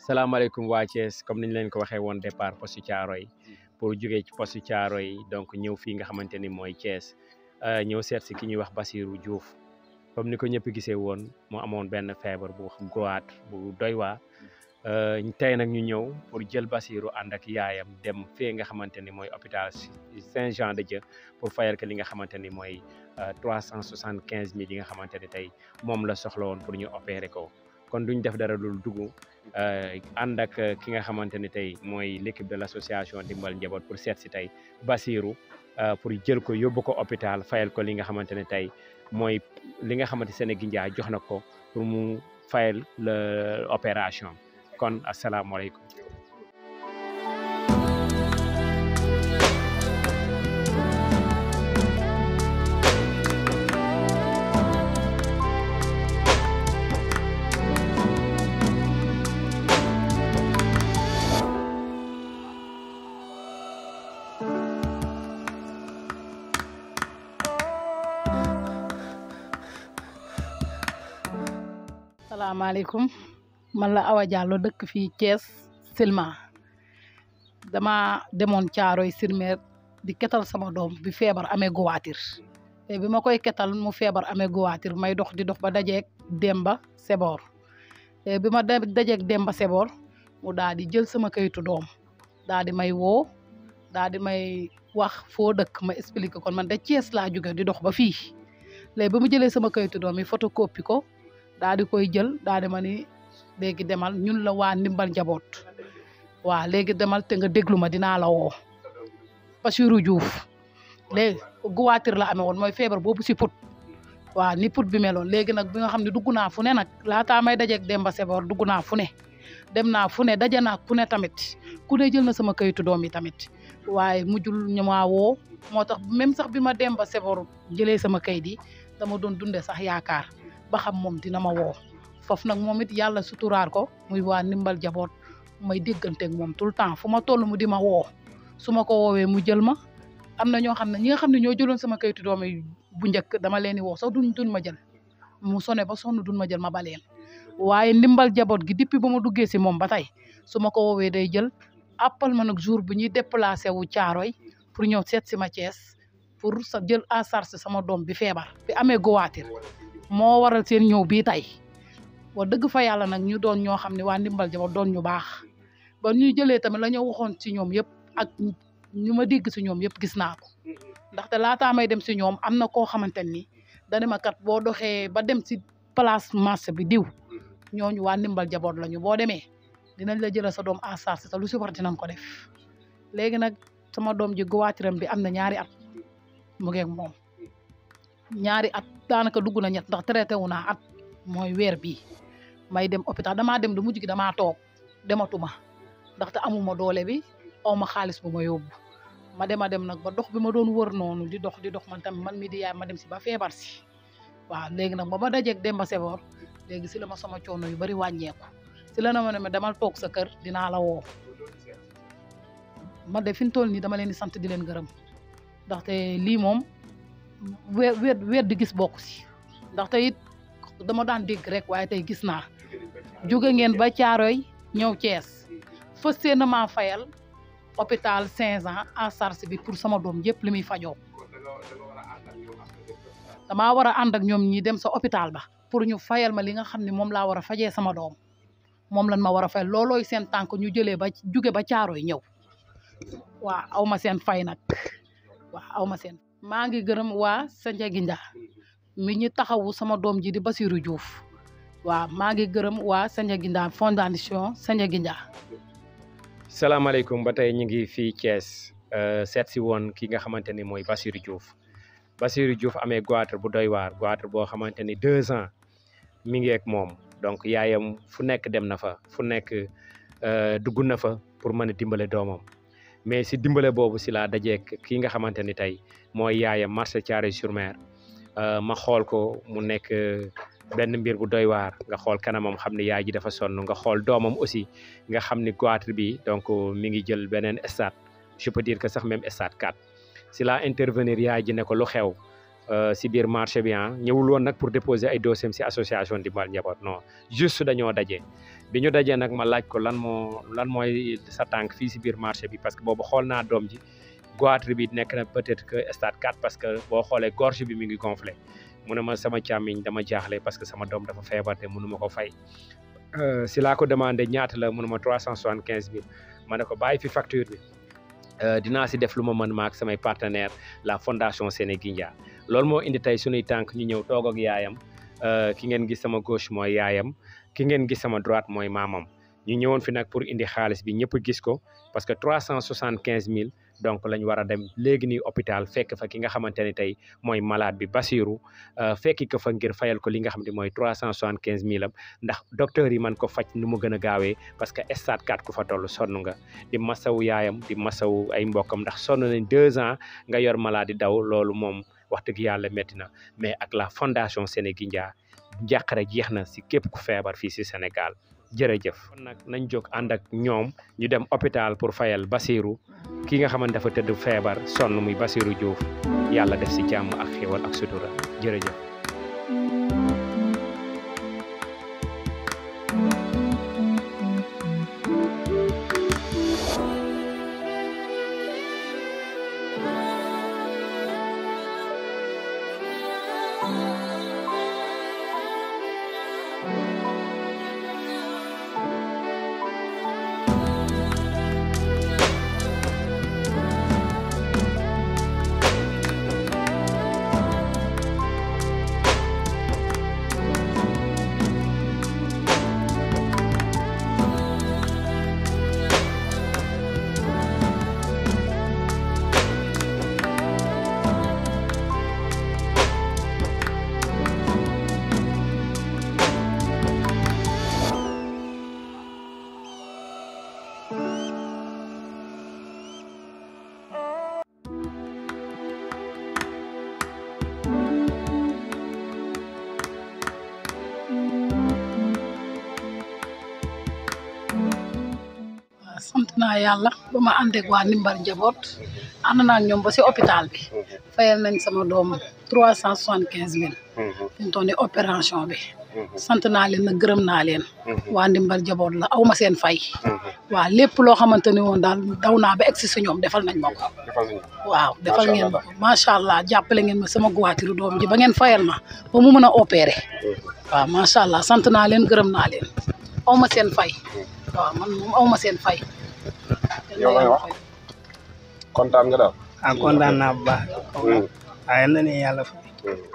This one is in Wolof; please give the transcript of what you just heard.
salaamaaleykum waa Thiès comme niñ leen ko waxee woon départ poste Thiaroye pour jógee ci poste Thiaroye donc ñëw fii nga xamante ni mooy Thiès ñëw seet si ki ñuy wax Basirou Diouf comme ni ko ñëpp gisee woon mu amoon benn feebar bu goitre bu doy waa tey nag ñu ñëw pour jël Basirou ànd ak yaayam dem fee nga xamante ni mooy hôpital Saint-Jean-de-Dieu pour fayal ko li nga xamante ni mooy trois cent soixante quinze mille yi nga xamante ni tey moom la soxla woon pour ñu opérer ko kon duñ def dara dul dugg ànd ak ki nga xamante ni tey mooy l'équipe de l'association Dimbal Njaboot pour seet si tey Basirou pour jël ko yóbbu ko hôpital fayal ko li nga xamante ne tey mooy li nga xamante Sénégindia jox na ko pour mu fayal la opération kon asalaamaaleykum salaamaaleykum man la Awa Diallo dëkk fii Thiès Silma dama demoon Caaroy Silmer di ketal sama doom bi feebar amee goitre te bi ma koy ketal mu feebar amee goitre may dox di dox ba dajeeg Demba Sebor te bi ma dajeeg Demba Sebor mu daal di jël sama kayitu doom daal di may woo daal di may wax foo dëkk ma expliqué kon man da Thiès laa jóge di dox ba fii léegi bi mu jëlee sama kayitu doom yi photocopie ko daal di koy jël daal di ma ni léegi demal ñun la waa ndimbal njaboot waaw léegi demal te nga déglu ma dinaa la woo Basirou Diouf léegi goitre la amee woon mooy feebar boobu si put waaw ni put bi meloon léegi nag bi nga xam ne dugg naa fu ne nag laataa may dajeeg Demba Sebor dugg naa fu ne dem naa fu ne daje naa ku ne tamit ku ne jël na sama kayitu doom yi tamit waaye mujjul ñu maa woo moo tax même sax bi ma Demba Sebor jëlee sama kayit yi dama doon dundee sax yaakaar ba xam moom dina ma woo foofu nag moom it yàlla suturaar ko muy waa ndimbal jaboot may dégganteeg moom tout le temps fu ma toll mu di ma woo su ma ko woowee mu jël ma am na ñoo xam ne ñi nga xam ne ñoo jëloon sama kayitu doom yi bu njëkk dama leen di woo sax duñ duñ ma jël mu sone ba sonn duñ ma jël ma baleen waaye ndimbal jaboot gi depuis ba ma duggee si moom ba tey su ma ko woowee day jël appal ma nag jour bu ñuy déplacé wu caaroy pour ñëw seet si ma Thiès pour sa jël en charge sama doom bi feebar bi amee goitre moo waral seen ñëw bii tey wax dëgg fa yàlla nag ñu doon ñoo xam ne waa ndimbal jaboot doon ñu baax ba ñuy jëlee tamit la ñu waxoon ci ñoom yëpp ak ñu ma dégg si ñoom yëpp gis naa ko ndaxte laataa may dem si ñoom am na koo xamante ni dane ma kat boo doxee ba dem si place marché bi diw ñooñu waa ndimbal jaboot lañu boo demee dinañ la jëlee sa doom en charge te lu si war dinañ ko def léegi nag sama doom ji goitre bi am na ñaari at mu ngeeg moom ñaari at daanaka dugg na ñett ndax traité wu naa at mooy weer bii may dem hôpital damaa dem du mujj gi damaa toog dematuma ndaxte amuma doole bi aw ma xaalis bu ma yóbbu ma dema dem nag ba dox bi ma doon wër noonu di dox di dox man tamit man mi di yaay ma dem si ba feebar si waaw léegi nag ba ma dajeeg Demba Sebor léegi si la ma sama coono yu bari wàññeeku si la na ma ne ma demal toog sa kër dinaa la woo man de fi mu toll nii dama leen di sant di leen gërëm ndaxte lii moom weer weer weer di gis bokk si ndaxte it dama daan dégg rek waaye tey gis naa jóge ngeen ba Caaroy ñëw Thiès fas yéene maa fayal hôpital Saint-Jean en charge bi pour sama doom yëpp li muy fajoo damaa war a ànd ak ñoom ñi dem sa hôpital ba pour ñu fayal ma li nga xam ne moom laa war a fajee sama doom moom lan ma war a fayal loolooy seen tànk ñu jëlee ba jóge ba Caaroy ñëw waaw aw ma seen fay nag waaw aw ma seen maa ngi gërëm waa Sandiagindia mi ñu taxawu sama doom ji di Basirou Diouf waaw maa ngi gërëm waa Sandiagindia fondation Sandiagindia salaamaaleykum ba tey ñu ngi fii Thiès seet si woon ki nga xamante ni mooy Basirou Diouf Basirou Diouf amee goitre bu doy waar goitre boo xamante ni deux ans mi ngi ak moom donc yaayam fu nekk dem na fa fu nekk dugg na fa pour mën a dimbale doomam mais si dimbale boobu si laa dajeek kii nga xamante ni tey mooy yaayam marché Thiaroye-sur-Mer ma xool ko mu nekk benn mbir bu doy waar nga xool kanamam xam ne yaay ji dafa sonn nga xool doomam aussi nga xam ni goitre bi donc mi ngi jël beneen stade je peux dire que sax même stade 4 si laa intervenir yaay ji ne ko lu xew si biir marché bi ah ñëwul woon nag pour déposer ay dossiers si association Ndimbal Njaboot non juste dañoo daje bi ñu dajee nag ma laaj ko lan moo lan mooy sa tànk fii si biir marché bi parce que boobu xool naa doom ji goitre bi nekk na peut-être que stade 4 parce que boo xoolee gorge bi mi ngi gonflé mu ne ma sama càmmiñ dama jaaxle parce que sama doom dafa feebar te mënu ma ko fay si laa ko demandé ñaata la mu ne ma trois cent soixante quinze mille ma ne ko bàyyi fi facture bi dinaa si def lu ma mën maak samay partenaire la fondation Sénégindia loolu moo indi tey suñuy tànk ñu ñëw toog ak yaayam ki ngeen gis sama gauche mooy yaayam ki ngeen gis sama droite mooy maamam ñu ñëwoon fi nag pour indi xaalis bi ñëpp gis ko parce que trois cent soixante quinze mille donc lañ war a dem léegi nii hôpital fekk fa ki nga xamante ne tey mooy malade bi Basirou fekki ko fa ngir fayal ko li nga xam ne mooy trois cent soixante quinze mille am ndax docteur yi man ko faj nu mu gën a gaawee parce que stade 4 ku fa toll sonn nga di masawu yaayam di masawu ay mbokkam ndax sonn nañ deux ans nga yor malade daw loolu moom wax dëgg yàlla métti na mais ak la fondation Sénégindia njàqare jeex na si képp ku feebar fii si Sénégal jërëjëf kon nag nañ jóg ànd ak ñoom ñu dem hôpital pour fayal Basirou ki nga xamante dafa tëdd feebar sonn muy Basirou Diouf yàlla def si jàmm ak xéwal ak sutura jërëjëf sant naa yàlla ba ma ànd ak waa Ndimbal Njaboot ànd naa ak ñoom ba si hôpital bi fayal nañ sama doom trois cent soixante quinze mille fi mu toll nii opération bi sant naa leen nag gërëm naa leen waa Ndimbal Njaboot la aw ma seen fay waaw lépp loo xamante ni woon daal daw naa ba egsi si ñoom defal nañ ma ko waaw defal ngeen ma ko macha allah jàppale ngeen ma sama guwaatiru doom ji ba ngeen fayal ma ba mu mën a opéré waaw macha allah sant naa leen gërëm naa leen aw ma seen fay waaw man moom aw ma seen fay. yow lay wax kontaan nga daal. ah kontaan naa bu baax. waaye na ne yàlla fay.